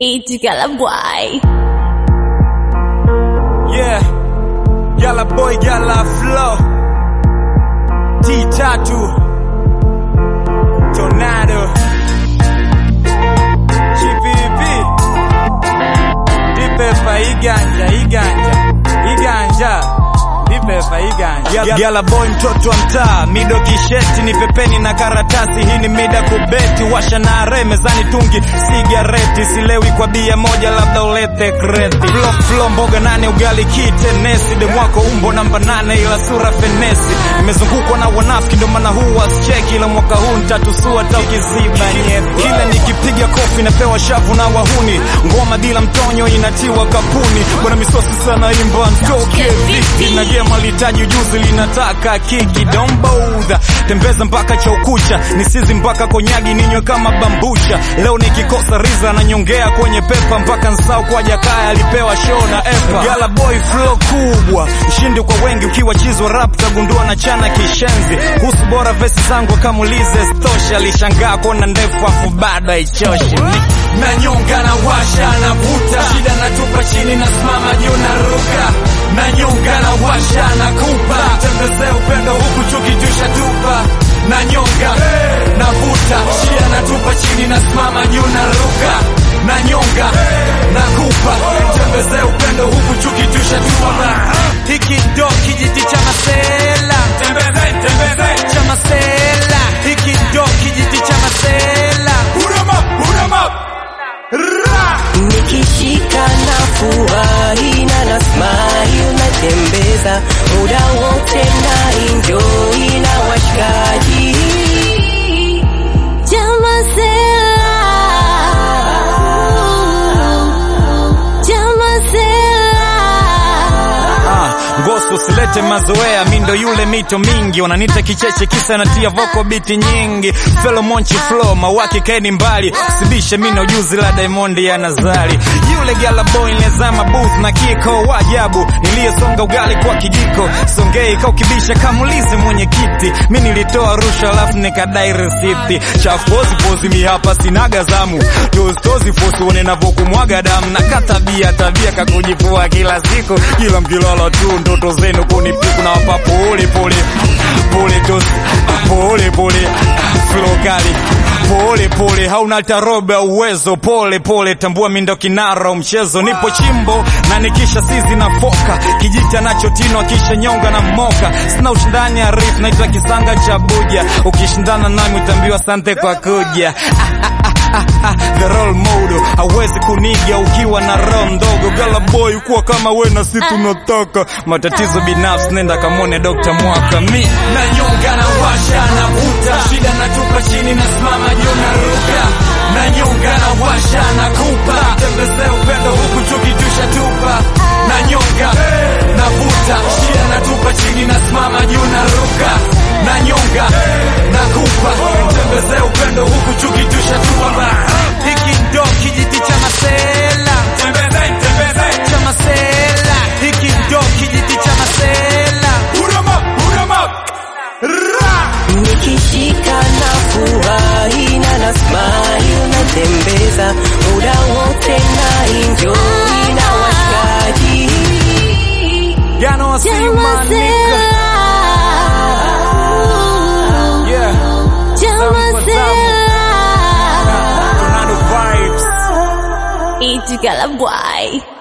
Itigala boy. Yeah, Yala boy, Yala flow. T tatu. Tornado. GPP. Dipepa iganja, iganja, iganja. Dipepa iganja. Yala boy mtoto wa mtaa, mido kisheti ni pepeni na karatasi. Hii ni mida kubeti, washa na are mezani, tungi sigareti, silewi kwa bia moja, labda ulete kreti. Flo flo mboga nane, ugali kitenesi, demwako umbo namba nane, ila sura fenesi. Nimezungukwa na wanafiki, ndo maana huu wasicheki, ila mwaka huu ntatusua hata ukiziba nyeti. Kila nikipiga kofi napewa shavu na wahuni, ngoma bila mtonyo inatiwa kapuni. Bwana misosi sana imba ntoke vipi na gema litaji ujuzi linataka kiki don't bother tembeza mpaka cha ukucha nisizi mpaka konyagi ninywe kama bambucha leo nikikosa riza nanyongea kwenye pepa mpaka nsau kwa jakaya alipewa show na epa gala boy flow kubwa mshindi kwa wengi ukiwa chizwa rap tagundua na chana kishenzi kuhusu bora vesi zangu akamulize stosha alishangaa kuona ndefu afu bado haichoshi nanyonga na washa na vuta shida natupa chini nasimama juu na ruka nanyonga na washa na kupa tembeze upendo huku chukijusha tupa nanyonga na vuta shida natupa chini nasimama juu na ruka nanyonga na kupa tembeze upendo huku chukijusha tupa hiki ndo kijiti cha masela tembeze tembeze cha masela hiki ndo kijiti cha masela huruma huruma ra nikishika na furahi na nasmai unatembeza muda wote na enjoy na washikaji Ah, ngoso silete mazoea, mi ndo yule mito mingi, wananita kicheche kisa natia voko biti nyingi, felo monchi flow mawaki kaeni mbali, sibishe mi na ujuzi la Diamond ya Nazari, yule gala boy nilezama booth na kiko wajabu, niliyesonga ugali kwa kijiko, songei kaukibisha kamulizi mwenye kiti, mi nilitoa rusha alafu nikadai resiti, chafu pozi pozi mi hapa sinaga zamu, tozi tozi fosi one navokumwaga damu, na katabia tabia kakujifua kila siku, kila mkilala tu ndoto zenu kunipiku na wapa pole pole pole tozi pole pole flow kali pole pole hauna tarobe uwezo pole pole tambua mindo kinara mchezo nipo chimbo na nikisha sizi na foka kijita nacho tino akisha nyonga na moka sina ushindani arif naitwa kisanga cha buja ukishindana nami utambiwa sante kwa kuja the role model hawezi kuniga ukiwa na roho ndogo gala boy kuwa kama we na si tunataka matatizo binafsi nenda kamwone Dr. Mwaka mi nanyonga na washa na vuta shida natupa chini nasimama juu na ruka nanyonga na washa na kupa tembeze upendo huku chukijusha tupa nanyonga na vuta shida natupa chini nasimama juu na ruka nanyonga na kupa tembeze upendo huku chukijusha tupa hiki ndo kijiti cha masela tembeze tembeze cha masela hiki ndo kijiti cha masela huruma huruma ra nikishika na furahi na nasmai unatembeza muda wote na enjoy na washikaji Gano I see my nigga yeah Tornado vibes Itigala boy.